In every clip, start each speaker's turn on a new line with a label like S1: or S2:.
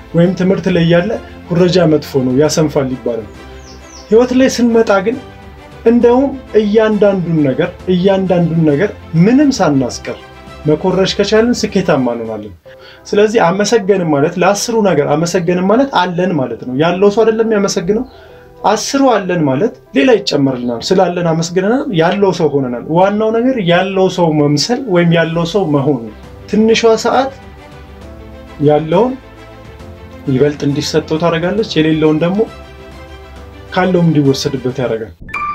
S1: ወይም ትምህርት ላይ ያለ ኩረጃ መጥፎ ነው ያሰንፋል ይባላል። ህይወት ላይ ስንመጣ ግን እንደውም እያንዳንዱን ነገር እያንዳንዱን ነገር ምንም ሳናስቀር መኮረጅ ከቻልን ስኬታማ እንሆናለን። ስለዚህ አመሰገንም ማለት ለአስሩ ነገር አመሰገንም ማለት አለን ማለት ነው። ያለው ሰው አይደለም ያመሰግነው አስሩ አለን ማለት ሌላ ይጨመርልናል። ስላለን አመስግነናል፣ ያለው ሰው ሆነናል። ዋናው ነገር ያለው ሰው መምሰል ወይም ያለው ሰው መሆን ነው። ትንሿ ሰዓት ያለውን ይበልጥ እንዲሰጠው ታደርጋለች፣ የሌለውን ደግሞ ካለውም እንዲወሰድበት ያደርጋል።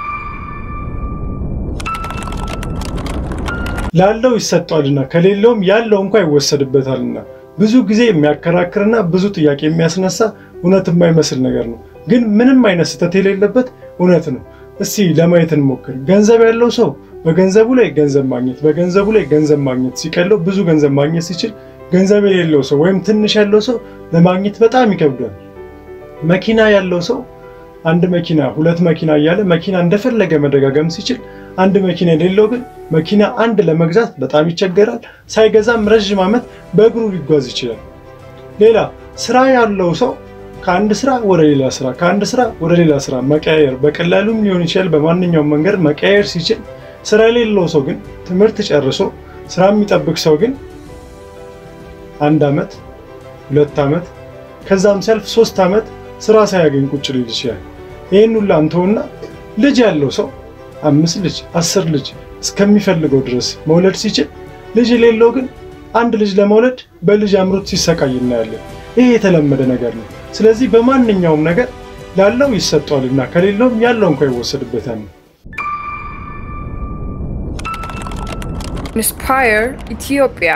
S1: ላለው ይሰጠዋልና ከሌለውም ያለው እንኳ ይወሰድበታልና ብዙ ጊዜ የሚያከራክርና ብዙ ጥያቄ የሚያስነሳ እውነት የማይመስል ነገር ነው። ግን ምንም አይነት ስህተት የሌለበት እውነት ነው። እስቲ ለማየት እንሞክር። ገንዘብ ያለው ሰው በገንዘቡ ላይ ገንዘብ ማግኘት በገንዘቡ ላይ ገንዘብ ማግኘት ሲቀለው ብዙ ገንዘብ ማግኘት ሲችል፣ ገንዘብ የሌለው ሰው ወይም ትንሽ ያለው ሰው ለማግኘት በጣም ይከብዳል። መኪና ያለው ሰው አንድ መኪና ሁለት መኪና እያለ መኪና እንደፈለገ መደጋገም ሲችል፣ አንድ መኪና የሌለው ግን መኪና አንድ ለመግዛት በጣም ይቸገራል። ሳይገዛም ረዥም ዓመት በእግሩ ሊጓዝ ይችላል። ሌላ ስራ ያለው ሰው ከአንድ ስራ ወደ ሌላ ስራ ከአንድ ስራ ወደ ሌላ ስራ መቀያየር በቀላሉም ሊሆን ይችላል። በማንኛውም መንገድ መቀያየር ሲችል፣ ስራ የሌለው ሰው ግን ትምህርት ጨርሶ ስራ የሚጠብቅ ሰው ግን አንድ ዓመት ሁለት ዓመት ከዛም ሲያልፍ ሶስት ዓመት ስራ ሳያገኝ ቁጭ ሊል ይችላል። ይህን ሁላ እንተውና ልጅ ያለው ሰው አምስት ልጅ አስር ልጅ እስከሚፈልገው ድረስ መውለድ ሲችል፣ ልጅ የሌለው ግን አንድ ልጅ ለመውለድ በልጅ አምሮት ሲሰቃይ እናያለን። ይህ የተለመደ ነገር ነው። ስለዚህ በማንኛውም ነገር ላለው ይሰጠዋልና ከሌለውም ያለው እንኳ ይወሰድበታል።
S2: Inspire Ethiopia.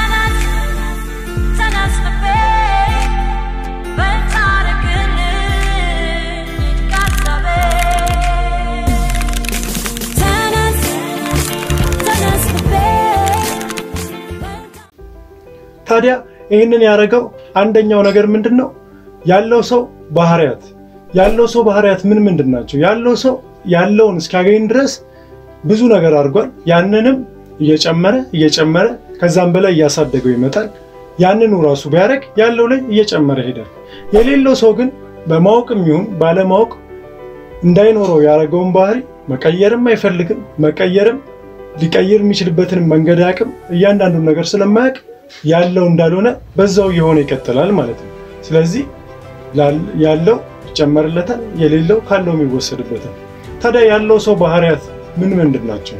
S1: ታዲያ ይህንን ያደረገው አንደኛው ነገር ምንድን ነው? ያለው ሰው ባህሪያት ያለው ሰው ባህሪያት ምን ምንድን ናቸው? ያለው ሰው ያለውን እስኪያገኝ ድረስ ብዙ ነገር አድርጓል። ያንንም እየጨመረ እየጨመረ ከዛም በላይ እያሳደገው ይመጣል። ያንኑ ራሱ ቢያደርግ ያለው ላይ እየጨመረ ሄዳል። የሌለው ሰው ግን በማወቅም ይሁን ባለማወቅ እንዳይኖረው ያደረገውን ባህሪ መቀየርም አይፈልግም። መቀየርም ሊቀይር የሚችልበትን መንገድ አያውቅም። እያንዳንዱን ነገር ስለማያውቅ ያለው እንዳልሆነ በዛው የሆነ ይቀጥላል ማለት ነው። ስለዚህ ያለው ይጨመርለታል፣ የሌለው ካለው የሚወሰድበታል። ታዲያ ያለው ሰው ባህሪያት ምን ምንድን ናቸው?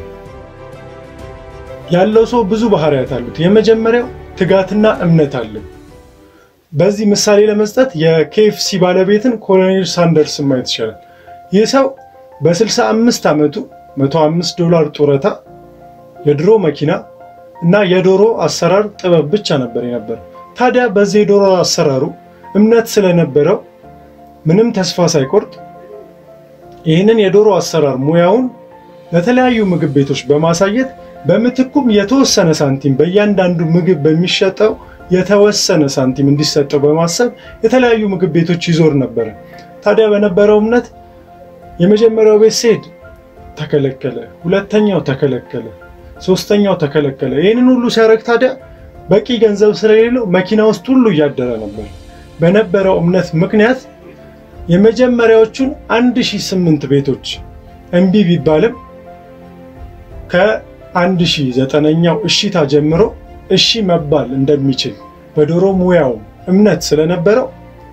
S1: ያለው ሰው ብዙ ባህሪያት አሉት። የመጀመሪያው ትጋትና እምነት አለው። በዚህ ምሳሌ ለመስጠት የኬኤፍሲ ባለቤትን ኮሎኔል ሳንደርስን ማየት ይቻላል። ይህ ሰው በ65 ዓመቱ 105 ዶላር ጡረታ፣ የድሮ መኪና እና የዶሮ አሰራር ጥበብ ብቻ ነበር የነበር። ታዲያ በዚህ የዶሮ አሰራሩ እምነት ስለነበረው ምንም ተስፋ ሳይቆርጥ ይህንን የዶሮ አሰራር ሙያውን ለተለያዩ ምግብ ቤቶች በማሳየት በምትኩም የተወሰነ ሳንቲም በእያንዳንዱ ምግብ በሚሸጠው የተወሰነ ሳንቲም እንዲሰጠው በማሰብ የተለያዩ ምግብ ቤቶች ይዞር ነበረ። ታዲያ በነበረው እምነት የመጀመሪያው ቤት ሲሄድ ተከለከለ፣ ሁለተኛው ተከለከለ፣ ሶስተኛው ተከለከለ። ይህንን ሁሉ ሲያደርግ ታዲያ በቂ ገንዘብ ስለሌለው መኪና ውስጥ ሁሉ እያደረ ነበር። በነበረው እምነት ምክንያት የመጀመሪያዎቹን 1008 ቤቶች እምቢ ቢባልም ከ1009ኛው እሺታ ጀምሮ እሺ መባል እንደሚችል በዶሮ ሙያው እምነት ስለነበረው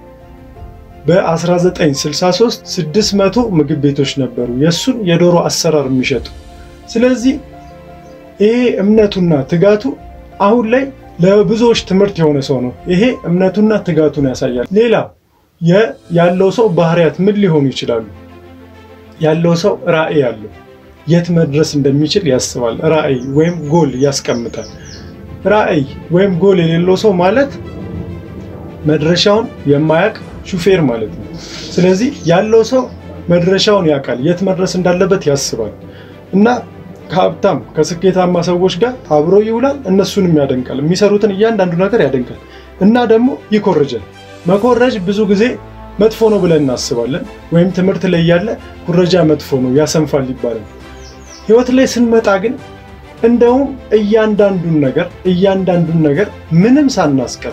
S1: በ1963 600 ምግብ ቤቶች ነበሩ የእሱን የዶሮ አሰራር የሚሸጡ። ስለዚህ ይሄ እምነቱና ትጋቱ አሁን ላይ ለብዙዎች ትምህርት የሆነ ሰው ነው። ይሄ እምነቱና ትጋቱን ያሳያል። ሌላ ያለው ሰው ባህሪያት ምን ሊሆኑ ይችላሉ? ያለው ሰው ራዕይ አለው። የት መድረስ እንደሚችል ያስባል። ራዕይ ወይም ጎል ያስቀምጣል። ራዕይ ወይም ጎል የሌለው ሰው ማለት መድረሻውን የማያውቅ ሹፌር ማለት ነው። ስለዚህ ያለው ሰው መድረሻውን ያውቃል፣ የት መድረስ እንዳለበት ያስባል እና ከሀብታም ከስኬታማ ሰዎች ጋር አብሮ ይውላል። እነሱንም ያደንቃል። የሚሰሩትን እያንዳንዱ ነገር ያደንቃል እና ደግሞ ይኮርጃል። መኮረጅ ብዙ ጊዜ መጥፎ ነው ብለን እናስባለን። ወይም ትምህርት ላይ ያለ ኩረጃ መጥፎ ነው ያሰንፋል ይባላል። ህይወት ላይ ስንመጣ ግን እንደውም እያንዳንዱን ነገር እያንዳንዱን ነገር ምንም ሳናስቀር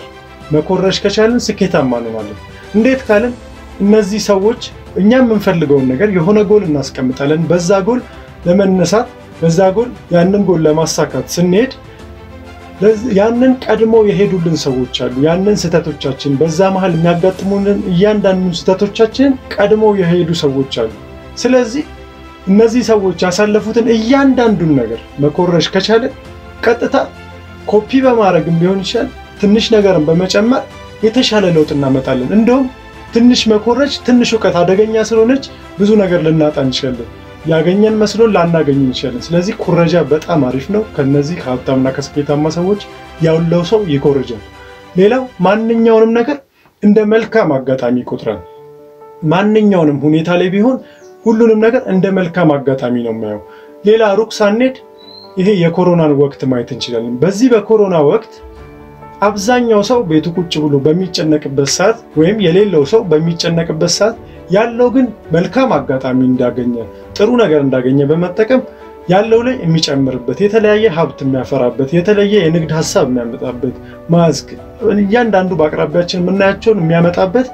S1: መኮረጅ ከቻልን ስኬታማ እንሆናለን። እንዴት ካልን እነዚህ ሰዎች እኛ የምንፈልገውን ነገር የሆነ ጎል እናስቀምጣለን። በዛ ጎል ለመነሳት በዛ ጎል ያንን ጎል ለማሳካት ስንሄድ ያንን ቀድሞ የሄዱልን ሰዎች አሉ። ያንን ስህተቶቻችን በዛ መሀል የሚያጋጥሙንን እያንዳንዱን ስህተቶቻችንን ቀድሞ የሄዱ ሰዎች አሉ። ስለዚህ እነዚህ ሰዎች ያሳለፉትን እያንዳንዱን ነገር መኮረጅ ከቻለ ቀጥታ ኮፒ በማድረግም ሊሆን ይችላል ትንሽ ነገርን በመጨመር የተሻለ ለውጥ እናመጣለን። እንደውም ትንሽ መኮረጅ ትንሽ እውቀት አደገኛ ስለሆነች ብዙ ነገር ልናጣ እንችላለን። ያገኘን መስሎን ላናገኝ እንችላለን። ስለዚህ ኩረጃ በጣም አሪፍ ነው። ከነዚህ ከሀብታምና ከስኬታማ ሰዎች ያለው ሰው ይኮርጃል። ሌላው ማንኛውንም ነገር እንደ መልካም አጋጣሚ ይቆጥራል። ማንኛውንም ሁኔታ ላይ ቢሆን ሁሉንም ነገር እንደ መልካም አጋጣሚ ነው የማየው። ሌላ ሩቅ ሳንሄድ ይሄ የኮሮናን ወቅት ማየት እንችላለን። በዚህ በኮሮና ወቅት አብዛኛው ሰው ቤቱ ቁጭ ብሎ በሚጨነቅበት ሰዓት ወይም የሌለው ሰው በሚጨነቅበት ሰዓት ያለው ግን መልካም አጋጣሚ እንዳገኘ ጥሩ ነገር እንዳገኘ በመጠቀም ያለው ላይ የሚጨምርበት የተለያየ ሀብት የሚያፈራበት የተለየ የንግድ ሀሳብ የሚያመጣበት ማስክ እያንዳንዱ በአቅራቢያችን የምናያቸውን የሚያመጣበት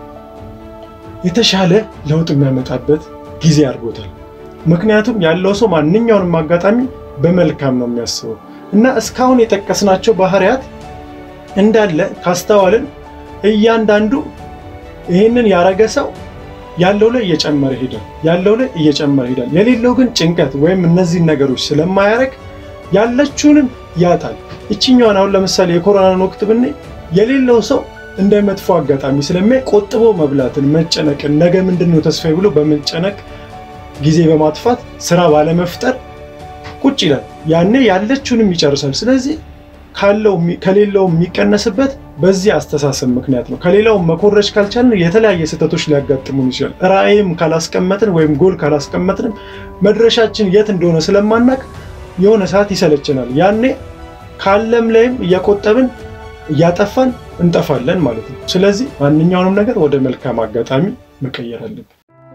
S1: የተሻለ ለውጥ የሚያመጣበት ጊዜ አድርጎታል። ምክንያቱም ያለው ሰው ማንኛውንም አጋጣሚ በመልካም ነው የሚያስበው እና እስካሁን የጠቀስናቸው ባህሪያት እንዳለ ካስተዋልን እያንዳንዱ ይህንን ያረገ ሰው ያለው ላይ እየጨመረ ሄዳል። ያለው ላይ እየጨመረ ሄዳል። የሌለው ግን ጭንቀት ወይም እነዚህን ነገሮች ስለማያረግ ያለችውንም ያጣል። ይችኛዋን አሁን ለምሳሌ የኮሮናን ወቅት ብናይ የሌለው ሰው እንደ መጥፎ አጋጣሚ ስለሚያይ ቆጥቦ መብላትን፣ መጨነቅን፣ ነገ ምንድን ነው ተስፋዬ ብሎ በመጨነቅ ጊዜ በማጥፋት ስራ ባለመፍጠር ቁጭ ይላል። ያኔ ያለችውንም ይጨርሳል። ስለዚህ ከሌላው የሚቀነስበት በዚህ አስተሳሰብ ምክንያት ነው። ከሌላው መኮረጅ ካልቻልን የተለያየ ስህተቶች ሊያጋጥሙን ይችላል። ራዕይም ካላስቀመጥን ወይም ጎል ካላስቀመጥንም መድረሻችን የት እንደሆነ ስለማናቅ የሆነ ሰዓት ይሰለችናል። ያኔ ካለም ላይም እያቆጠብን እያጠፋን እንጠፋለን ማለት ነው። ስለዚህ ማንኛውንም ነገር ወደ መልካም አጋጣሚ መቀየር አለብን።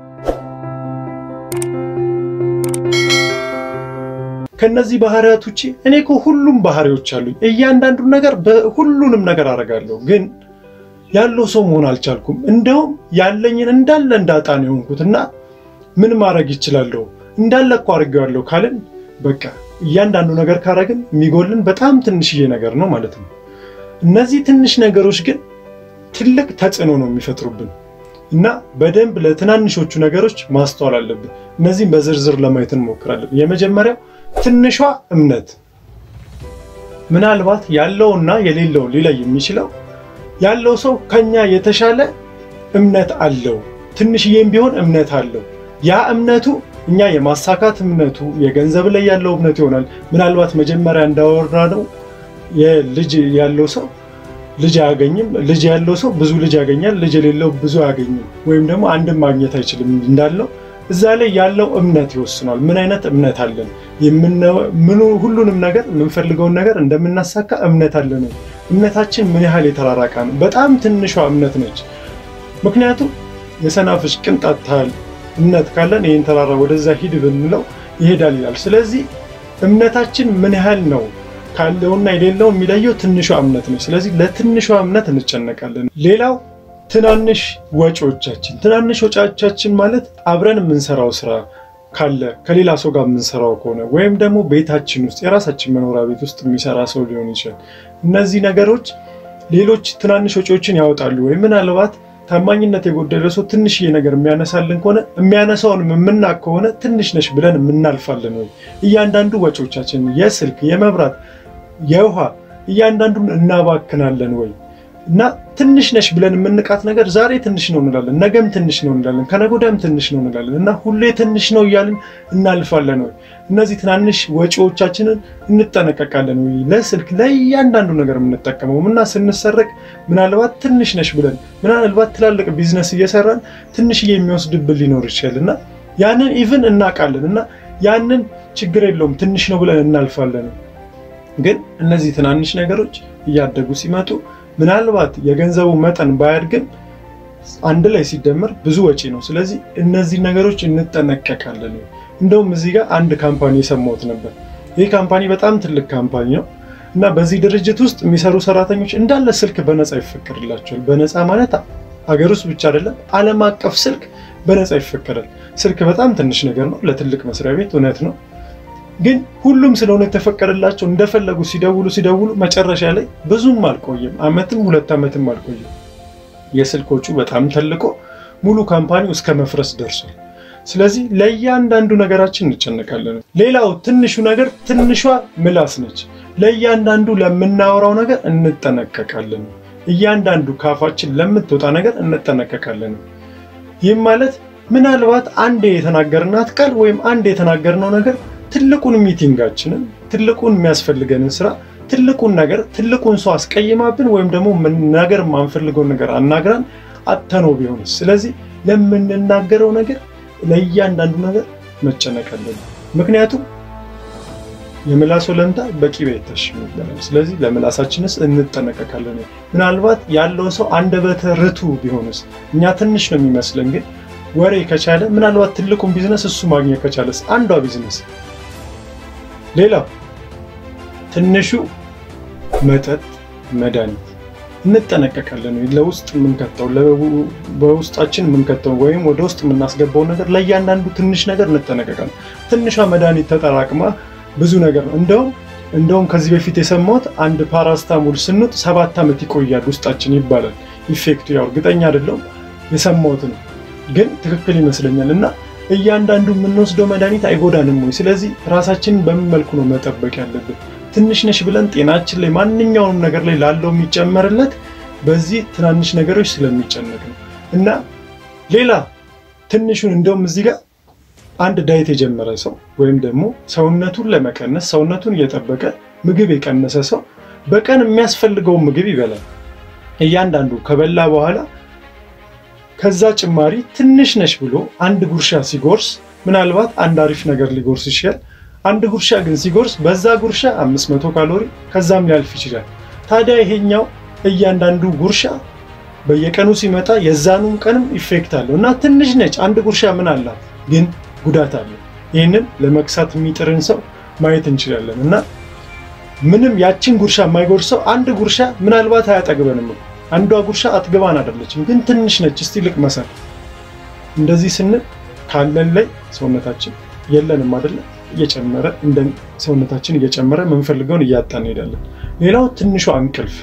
S1: ከነዚህ ባህሪያት ውጭ እኔ እኮ ሁሉም ባህሪዎች አሉኝ። እያንዳንዱን ነገር በሁሉንም ነገር አደርጋለሁ፣ ግን ያለው ሰው መሆን አልቻልኩም። እንደውም ያለኝን እንዳለ እንዳጣ ነው የሆንኩት እና ምን ማድረግ ይችላለሁ? እንዳለ እኮ አድርጌዋለሁ ካልን በቃ እያንዳንዱ ነገር ካረግን የሚጎልን በጣም ትንሽዬ ነገር ነው ማለት ነው። እነዚህ ትንሽ ነገሮች ግን ትልቅ ተጽዕኖ ነው የሚፈጥሩብን እና በደንብ ለትናንሾቹ ነገሮች ማስተዋል አለብን። እነዚህም በዝርዝር ለማየት እንሞክራለን። የመጀመሪያው ትንሿ እምነት ምናልባት ያለውና የሌለውን ሊለይ የሚችለው ያለው ሰው ከኛ የተሻለ እምነት አለው። ትንሽዬም ቢሆን እምነት አለው። ያ እምነቱ እኛ የማሳካት እምነቱ የገንዘብ ላይ ያለው እምነቱ ይሆናል። ምናልባት መጀመሪያ እንዳወራነው የልጅ ያለው ሰው ልጅ አያገኝም። ልጅ ያለው ሰው ብዙ ልጅ ያገኛል። ልጅ የሌለው ብዙ አያገኝም፣ ወይም ደግሞ አንድም ማግኘት አይችልም እንዳለው እዛ ላይ ያለው እምነት ይወስኗል። ምን አይነት እምነት አለን? ምኑ ሁሉንም ነገር የምንፈልገውን ነገር እንደምናሳካ እምነት አለን። እምነታችን ምን ያህል የተራራቃ ነው? በጣም ትንሿ እምነት ነች። ምክንያቱም የሰናፍጭ ቅንጣት ታህል እምነት ካለን ይህን ተራራ ወደዛ ሂድ ብንለው ይሄዳል ይላል። ስለዚህ እምነታችን ምን ያህል ነው ካለውና የሌለው የሚለየው ትንሿ እምነት ነች። ስለዚህ ለትንሿ እምነት እንጨነቃለን። ሌላው ትናንሽ ወጪዎቻችን ትናንሽ ወጪዎቻችን ማለት አብረን የምንሰራው ስራ ካለ ከሌላ ሰው ጋር የምንሰራው ከሆነ ወይም ደግሞ ቤታችን ውስጥ የራሳችን መኖሪያ ቤት ውስጥ የሚሰራ ሰው ሊሆን ይችላል። እነዚህ ነገሮች ሌሎች ትናንሽ ወጪዎችን ያወጣሉ። ወይም ምናልባት ታማኝነት የጎደለ ሰው ትንሽዬ ነገር የሚያነሳልን ከሆነ የሚያነሳውን የምናቅ ከሆነ ትንሽ ነሽ ብለን የምናልፋለን። ወይ እያንዳንዱ ወጪዎቻችን የስልክ፣ የመብራት፣ የውሃ እያንዳንዱን እናባክናለን ወይ እና ትንሽ ነሽ ብለን የምንቃት ነገር ዛሬ ትንሽ ነው እንላለን፣ ነገም ትንሽ ነው እንላለን፣ ከነጎዳም ትንሽ ነው እንላለን እና ሁሌ ትንሽ ነው እያልን እናልፋለን ወይ? እነዚህ ትናንሽ ወጪዎቻችንን እንጠነቀቃለን ወይ? ለስልክ ለእያንዳንዱ ነገር የምንጠቀመው እና ስንሰረቅ ምናልባት ትንሽ ነሽ ብለን ምናልባት ትላልቅ ቢዝነስ እየሰራን ትንሽዬ የሚወስድብን ሊኖር ይችላል እና ያንን ኢቭን እናውቃለን እና ያንን ችግር የለውም ትንሽ ነው ብለን እናልፋለን። ግን እነዚህ ትናንሽ ነገሮች እያደጉ ሲመጡ ምናልባት የገንዘቡ መጠን ባያድግም አንድ ላይ ሲደመር ብዙ ወጪ ነው። ስለዚህ እነዚህ ነገሮች እንጠነቀቃለን። እንደውም እዚህ ጋር አንድ ካምፓኒ የሰማሁት ነበር። ይህ ካምፓኒ በጣም ትልቅ ካምፓኒ ነው። እና በዚህ ድርጅት ውስጥ የሚሰሩ ሰራተኞች እንዳለ ስልክ በነፃ ይፈቀድላቸዋል። በነፃ ማለት ሀገር ውስጥ ብቻ አይደለም፣ ዓለም አቀፍ ስልክ በነፃ ይፈቀዳል። ስልክ በጣም ትንሽ ነገር ነው ለትልቅ መስሪያ ቤት እውነት ነው። ግን ሁሉም ስለሆነ የተፈቀደላቸው እንደፈለጉ ሲደውሉ ሲደውሉ መጨረሻ ላይ ብዙም አልቆየም፣ አመትም ሁለት ዓመትም አልቆየም። የስልኮቹ በጣም ተልቆ ሙሉ ካምፓኒው እስከ መፍረስ ደርሷል። ስለዚህ ለእያንዳንዱ ነገራችን እንጨነቃለን። ሌላው ትንሹ ነገር ትንሿ ምላስ ነች። ለእያንዳንዱ ለምናወራው ነገር እንጠነቀቃለን። እያንዳንዱ ካፋችን ለምትወጣ ነገር እንጠነቀቃለን። ይህም ማለት ምናልባት አንድ የተናገርናት ቃል ወይም አንድ የተናገርነው ነገር ትልቁን ሚቲንጋችንን፣ ትልቁን የሚያስፈልገንን ስራ፣ ትልቁን ነገር ትልቁን ሰው አስቀይማብን ወይም ደግሞ ነገር የማንፈልገውን ነገር አናግራን አተነው ቢሆንስ? ስለዚህ ለምንናገረው ነገር ለእያንዳንዱ ነገር መጨነቅ አለብን። ምክንያቱም የምላስ ወለምታ በቂቤ አይታሽም ይባላል። ስለዚህ ለምላሳችንስ እንጠነቀቃለን። ምናልባት ያለው ሰው አንደበተ ርቱዕ ቢሆንስ? እኛ ትንሽ ነው የሚመስለን፣ ግን ወሬ ከቻለ ምናልባት ትልቁን ቢዝነስ እሱ ማግኘት ከቻለስ? አንዷ ቢዝነስ። ሌላው ትንሹ መጠጥ፣ መድኃኒት እንጠነቀቃለን። ለውስጥ የምንከተው በውስጣችን የምንከተው ወይም ወደ ውስጥ የምናስገባው ነገር ለእያንዳንዱ ትንሽ ነገር እንጠነቀቃለን። ትንሿ መድኃኒት ተጠራቅማ ብዙ ነገር ነው። እንደውም እንደውም ከዚህ በፊት የሰማሁት አንድ ፓራስታሞል ስንውጥ ሰባት ዓመት ይቆያል ውስጣችን ይባላል። ኢፌክቱ ያው እርግጠኛ አይደለሁም የሰማሁት ነው፣ ግን ትክክል ይመስለኛል። እና እያንዳንዱ የምንወስደው መድኃኒት አይጎዳንም ወይ? ስለዚህ ራሳችንን በምን መልኩ ነው መጠበቅ ያለብን? ትንሽ ነሽ ብለን ጤናችን ላይ ማንኛውንም ነገር ላይ ላለው የሚጨመርለት በዚህ ትናንሽ ነገሮች ስለሚጨነቅ ነው። እና ሌላ ትንሹን እንደውም እዚህ ጋር አንድ ዳይት የጀመረ ሰው ወይም ደግሞ ሰውነቱን ለመቀነስ ሰውነቱን እየጠበቀ ምግብ የቀነሰ ሰው በቀን የሚያስፈልገውን ምግብ ይበላል። እያንዳንዱ ከበላ በኋላ ከዛ ጭማሪ ትንሽ ነሽ ብሎ አንድ ጉርሻ ሲጎርስ ምናልባት አንድ አሪፍ ነገር ሊጎርስ ይችላል። አንድ ጉርሻ ግን ሲጎርስ በዛ ጉርሻ 500 ካሎሪ ከዛም ሊያልፍ ይችላል። ታዲያ ይሄኛው እያንዳንዱ ጉርሻ በየቀኑ ሲመጣ የዛኑም ቀንም ኢፌክት አለው እና ትንሽ ነች አንድ ጉርሻ ምን አላት ግን ጉዳት አለው። ይህንን ለመክሳት የሚጥርን ሰው ማየት እንችላለን እና ምንም ያችን ጉርሻ የማይጎርሰው አንድ ጉርሻ ምናልባት አያጠግበንም። አንዷ ጉርሻ አትገባን አይደለችም፣ ግን ትንሽ ነች። እስቲ ልቅመሰን። እንደዚህ ስንል ካለን ላይ ሰውነታችን የለንም አይደለም እየጨመረ እንደ ሰውነታችን እየጨመረ የምንፈልገውን እያጣን እንሄዳለን። ሌላው ትንሿ እንቅልፍ።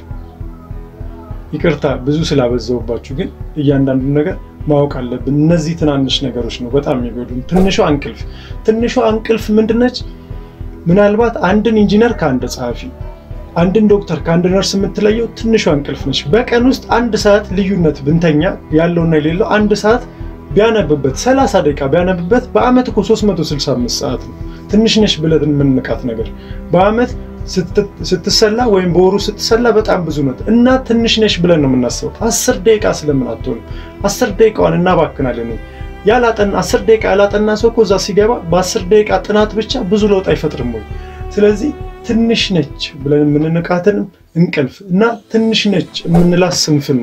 S1: ይቅርታ ብዙ ስላበዛውባችሁ፣ ግን እያንዳንዱ ነገር ማወቅ አለብን። እነዚህ ትናንሽ ነገሮች ነው በጣም የሚጎዱን። ትንሿ እንቅልፍ ትንሿ እንቅልፍ ምንድነች? ምናልባት አንድን ኢንጂነር ከአንድ ጸሐፊ፣ አንድን ዶክተር ከአንድ ነርስ የምትለየው ትንሿ እንቅልፍ ነች። በቀን ውስጥ አንድ ሰዓት ልዩነት ብንተኛ ያለውና የሌለው አንድ ሰዓት ቢያነብበት 30 ደቂቃ ቢያነብበት በአመት እኮ 365 ሰዓት ነው። ትንሽ ነሽ ብለን የምንቃት ነገር በአመት ስትሰላ ወይም በወሩ ስትሰላ በጣም ብዙ ነው እና ትንሽ ነሽ ብለን ነው የምናስበው። አስር ደቂቃ ስለምን አትሆንም? አስር ደቂቃዋን እናባክናለን። ያላጠና አስር ደቂቃ ያላጠና ሰው እኮ እዛ ሲገባ በአስር ደቂቃ ጥናት ብቻ ብዙ ለውጥ አይፈጥርም ወይ? ስለዚህ ትንሽ ነች ብለን የምንንቃትንም እንቅልፍ እና ትንሽ ነች የምንላት ስንፍና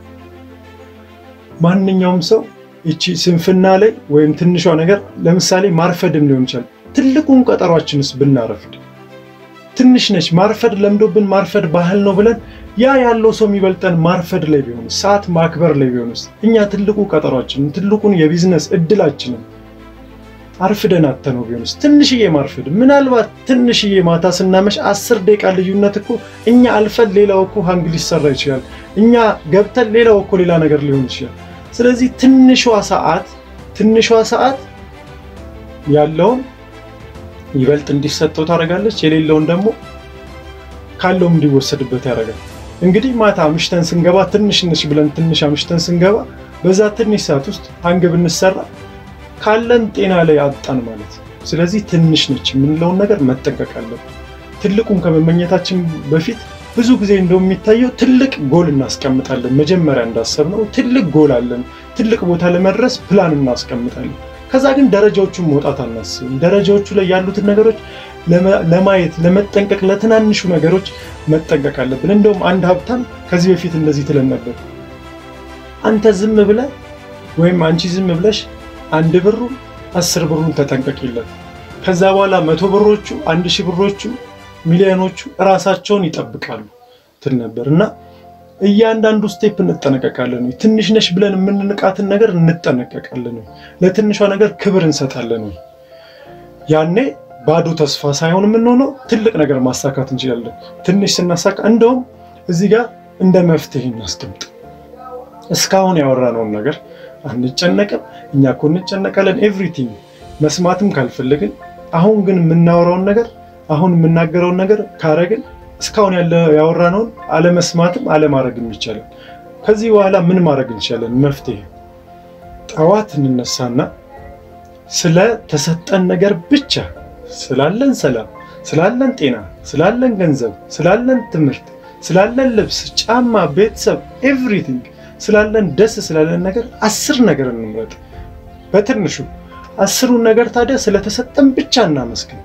S1: ማንኛውም ሰው ይቺ ስንፍና ላይ ወይም ትንሿ ነገር ለምሳሌ ማርፈድም ሊሆን ይችላል። ትልቁን ቀጠሯችንስ ብናረፍድ ትንሽ ነች። ማርፈድ ለምዶብን ማርፈድ ባህል ነው ብለን ያ ያለው ሰው የሚበልጠን ማርፈድ ላይ ቢሆንስ፣ ሰዓት ማክበር ላይ ቢሆንስ፣ እኛ ትልቁ ቀጠሯችንን ትልቁን የቢዝነስ እድላችንን አርፍደን አተነው ቢሆንስ፣ ትንሽዬ ማርፈድ ምናልባት ትንሽዬ ማታ ስናመሽ አስር ደቂቃ ልዩነት እኮ እኛ አልፈን ሌላው እኮ ሀንግ ሊሰራ ይችላል። እኛ ገብተን ሌላው እኮ ሌላ ነገር ሊሆን ይችላል። ስለዚህ ትንሿ ሰዓት ትንሿ ሰዓት ያለውን ይበልጥ እንዲሰጠው ታደርጋለች፣ የሌለውን ደግሞ ካለውም እንዲወሰድበት ያደርጋል። እንግዲህ ማታ አምሽተን ስንገባ ትንሽ ነች ብለን ትንሽ አምሽተን ስንገባ በዛ ትንሽ ሰዓት ውስጥ ሀንግ ብንሰራ ካለን ጤና ላይ አጣን ማለት ነው። ስለዚህ ትንሽ ነች የምንለውን ነገር መጠንቀቅ አለብን። ትልቁን ከመመኘታችን በፊት ብዙ ጊዜ እንደው የሚታየው ትልቅ ጎል እናስቀምጣለን። መጀመሪያ እንዳሰብነው ትልቅ ጎል አለን። ትልቅ ቦታ ለመድረስ ፕላን እናስቀምጣለን። ከዛ ግን ደረጃዎቹን መውጣት አናስብም። ደረጃዎቹ ላይ ያሉትን ነገሮች ለማየት ለመጠንቀቅ፣ ለትናንሹ ነገሮች መጠንቀቅ አለብን። እንደውም አንድ ሀብታም ከዚህ በፊት እንደዚህ ትለን ነበር፣ አንተ ዝም ብለህ ወይም አንቺ ዝም ብለሽ አንድ ብሩን አስር ብሩን ተጠንቀቂለት። ከዛ በኋላ መቶ ብሮቹ አንድ ሺህ ብሮቹ ሚሊዮኖቹ ራሳቸውን ይጠብቃሉ ትል ነበር እና እያንዳንዱ ስቴፕ እንጠነቀቃለን ወይ? ትንሽ ነሽ ብለን የምንንቃትን ነገር እንጠነቀቃለን ወይ? ለትንሿ ነገር ክብር እንሰጣለን ወይ? ያኔ ባዶ ተስፋ ሳይሆን የምንሆነው ትልቅ ነገር ማሳካት እንችላለን። ትንሽ ስናሳካ እንደውም እዚህ ጋር እንደ መፍትሄ እናስቀምጥ። እስካሁን ያወራነውን ነገር አንጨነቅም። እኛ እኮ እንጨነቃለን ኤቭሪቲንግ መስማትም ካልፈለግን፣ አሁን ግን የምናወራውን ነገር አሁን የምናገረውን ነገር ካረግን እስካሁን ያለ ያወራነውን አለመስማትም አለማድረግም ይቻላል። ከዚህ በኋላ ምን ማድረግ እንችላለን? መፍትሄ ጠዋት እንነሳና ስለ ተሰጠን ነገር ብቻ ስላለን ሰላም፣ ስላለን ጤና፣ ስላለን ገንዘብ፣ ስላለን ትምህርት፣ ስላለን ልብስ፣ ጫማ፣ ቤተሰብ ኤቭሪቲንግ ስላለን ደስ ስላለን ነገር አስር ነገር እንምረጥ። በትንሹ አስሩን ነገር ታዲያ ስለተሰጠን ብቻ እናመስግን።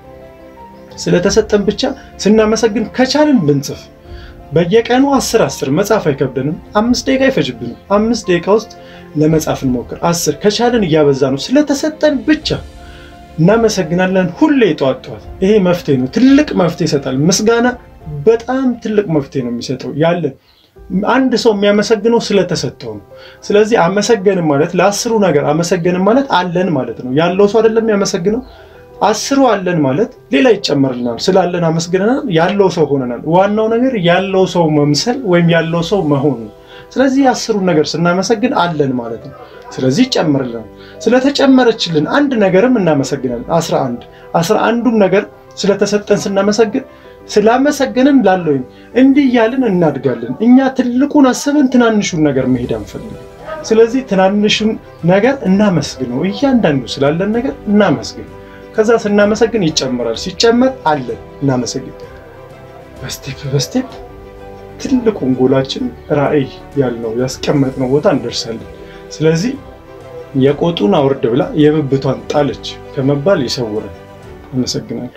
S1: ስለተሰጠን ብቻ ስናመሰግን ከቻልን ብንጽፍ በየቀኑ አስር አስር መጻፍ አይከብደንም። አምስት ደቂቃ አይፈጅብንም። አምስት ደቂቃ ውስጥ ለመጻፍ እንሞክር። አስር ከቻልን እያበዛ ነው። ስለተሰጠን ብቻ እናመሰግናለን። ሁሌ ጠዋት ጠዋት ይሄ መፍትሄ ነው። ትልቅ መፍትሄ ይሰጣል። ምስጋና በጣም ትልቅ መፍትሄ ነው የሚሰጠው ያለን አንድ ሰው የሚያመሰግነው ስለተሰጠው ነው። ስለዚህ አመሰገንም ማለት ለአስሩ ነገር አመሰገንም ማለት አለን ማለት ነው። ያለው ሰው አይደለም የሚያመሰግነው አስሩ አለን ማለት ሌላ ይጨመርልናል። ስላለን አመስግነናል፣ ያለው ሰው ሆነናል። ዋናው ነገር ያለው ሰው መምሰል ወይም ያለው ሰው መሆን ነው። ስለዚህ የአስሩን ነገር ስናመሰግን አለን ማለት ነው። ስለዚህ ይጨመርልናል። ስለተጨመረችልን አንድ ነገርም እናመሰግናለን። አስራ አንድ አስራ አንዱም ነገር ስለተሰጠን ስናመሰግን ስላመሰገንን ላለውኝ እንዲህ እያልን እናድጋለን። እኛ ትልቁን አስበን ትናንሹን ነገር መሄድ አንፈልግም። ስለዚህ ትናንሹን ነገር እናመስግነው። እያንዳንዱ ስላለን ነገር እናመስግን። ከዛ ስናመሰግን ይጨምራል። ሲጨመር አለን እናመሰግን። በስቴፕ በስቴፕ ትልቁን ጎላችን ራዕይ ያልነው ያስቀመጥነው ቦታ እንደርሳለን። ስለዚህ የቆጡን አውርድ ብላ የብብቷን ጣለች ከመባል ይሰውረን። አመሰግናለሁ።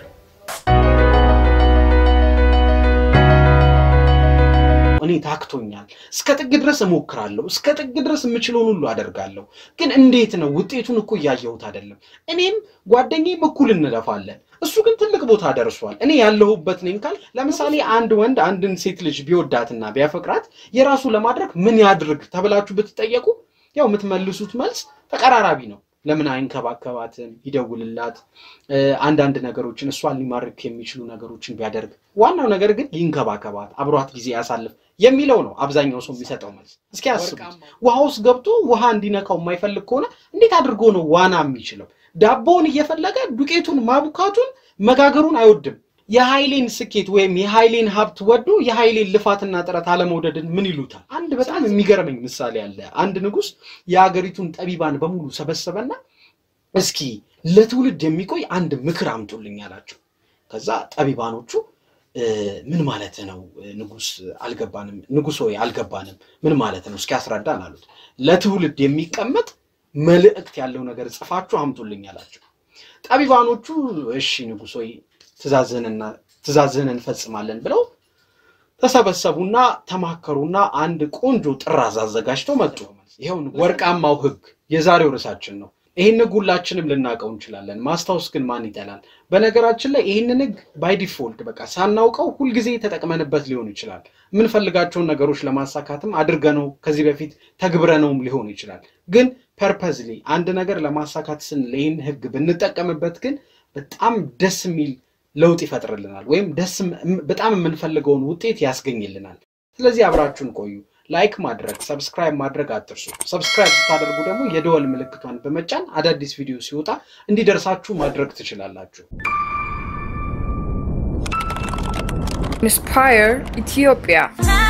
S3: እኔ ታክቶኛል። እስከ ጥግ ድረስ እሞክራለሁ። እስከ ጥግ ድረስ የምችለውን ሁሉ አደርጋለሁ። ግን እንዴት ነው? ውጤቱን እኮ እያየሁት አይደለም። እኔም ጓደኛዬም እኩል እንለፋለን። እሱ ግን ትልቅ ቦታ ደርሷል። እኔ ያለሁበት ነኝ ካል ለምሳሌ አንድ ወንድ አንድን ሴት ልጅ ቢወዳትና ቢያፈቅራት የራሱ ለማድረግ ምን ያድርግ ተብላችሁ ብትጠየቁ ያው የምትመልሱት መልስ ተቀራራቢ ነው። ለምን አይንከባከባትም? ይደውልላት፣ አንዳንድ ነገሮችን እሷን ሊማርክ የሚችሉ ነገሮችን ቢያደርግ፣ ዋናው ነገር ግን ይንከባከባት፣ አብሯት ጊዜ ያሳልፍ የሚለው ነው አብዛኛው ሰው የሚሰጠው መልስ። እስኪ ያስቡት፣ ውሃ ውስጥ ገብቶ ውሃ እንዲነካው የማይፈልግ ከሆነ እንዴት አድርጎ ነው ዋና የሚችለው? ዳቦውን እየፈለገ ዱቄቱን ማቡካቱን መጋገሩን አይወድም። የኃይሌን ስኬት ወይም የኃይሌን ሀብት ወዶ የኃይሌን ልፋትና ጥረት አለመውደድን ምን ይሉታል? አንድ በጣም የሚገርመኝ ምሳሌ አለ። አንድ ንጉሥ የሀገሪቱን ጠቢባን በሙሉ ሰበሰበና እስኪ ለትውልድ የሚቆይ አንድ ምክር አምጡልኝ አላቸው። ከዛ ጠቢባኖቹ ምን ማለት ነው ንጉሥ አልገባንም፣ ንጉሥ ሆይ አልገባንም፣ ምን ማለት ነው እስኪ ያስረዳን አሉት። ለትውልድ የሚቀመጥ መልእክት ያለው ነገር ጽፋችሁ አምጡልኝ አላቸው። ጠቢባኖቹ እሺ ንጉሥ ሆይ ትእዛዝህን እንፈጽማለን ብለው ተሰበሰቡና ተማከሩና አንድ ቆንጆ ጥራዝ አዘጋጅተው መጡ። ይኸው ወርቃማው ሕግ የዛሬው ርዕሳችን ነው። ይህን ሕግ ሁላችንም ልናውቀው እንችላለን። ማስታወስ ግን ማን ይጠላል? በነገራችን ላይ ይህንን ሕግ ባይ ዲፎልት በቃ ሳናውቀው ሁልጊዜ ተጠቅመንበት ሊሆን ይችላል። የምንፈልጋቸውን ነገሮች ለማሳካትም አድርገነው ከዚህ በፊት ተግብረነውም ሊሆን ይችላል። ግን ፐርፐዝሊ አንድ ነገር ለማሳካት ስንል ይህን ሕግ ብንጠቀምበት ግን በጣም ደስ የሚል ለውጥ ይፈጥርልናል፣ ወይም ደስ በጣም የምንፈልገውን ውጤት ያስገኝልናል። ስለዚህ አብራችሁን ቆዩ። ላይክ ማድረግ፣ ሰብስክራይብ ማድረግ አትርሱ። ሰብስክራይብ ስታደርጉ ደግሞ የደወል ምልክቷን በመጫን አዳዲስ ቪዲዮ ሲወጣ እንዲደርሳችሁ ማድረግ ትችላላችሁ።
S2: Inspire Ethiopia.